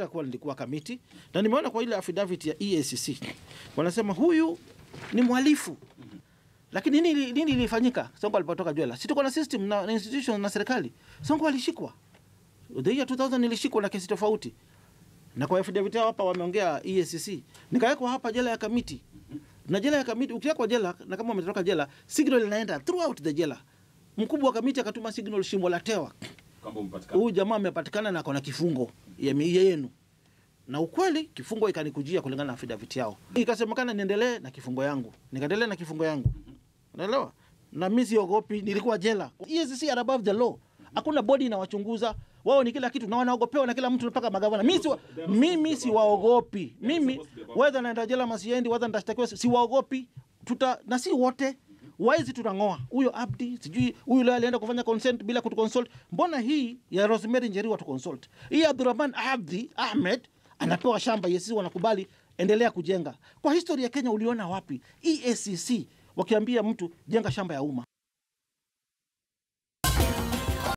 kuwa nilikuwa kamiti na nimeona kwa ile affidavit ya EACC wanasema huyu ni mhalifu lakini nini nini ilifanyika Sonko alipotoka jela? Si tuko na system na, na institution na serikali. Sonko alishikwa the year 2000 nilishikwa na kesi tofauti, na kwa affidavit yao hapa wameongea EACC, nikawekwa hapa jela ya Kamiti na jela ya Kamiti. Ukiwekwa jela na kama umetoka jela, signal inaenda throughout the jela. Mkubwa wa Kamiti akatuma signal Shimbo la Tewa, Kwamba umepatikana. huyu jamaa amepatikana na akona kifungo ya mi- yenu na ukweli kifungo ikanikujia kulingana na affidavit yao, ikasemekana niendelee na kifungo yangu, nikaendelea na kifungo yangu, unaelewa. Na mimi siogopi, nilikuwa jela. EACC are above the law, hakuna body inawachunguza wao, ni kila kitu na wanaogopewa na kila mtu mpaka magavana. Mimi si mimi siwaogopi, mimi whether naenda jela masiendi, whether nitashtakiwa, si- siwaogopi tuta na si wote waizi tunang'oa huyo Abdi, sijui huyu leo alienda kufanya consent bila kutuconsult. Mbona hii ya Rosemary Njeri watu consult, hii ya Abdurrahman Abdi Ahmed anapewa shamba yesi, wanakubali endelea kujenga. Kwa historia ya Kenya uliona wapi EACC wakiambia mtu jenga shamba ya umma?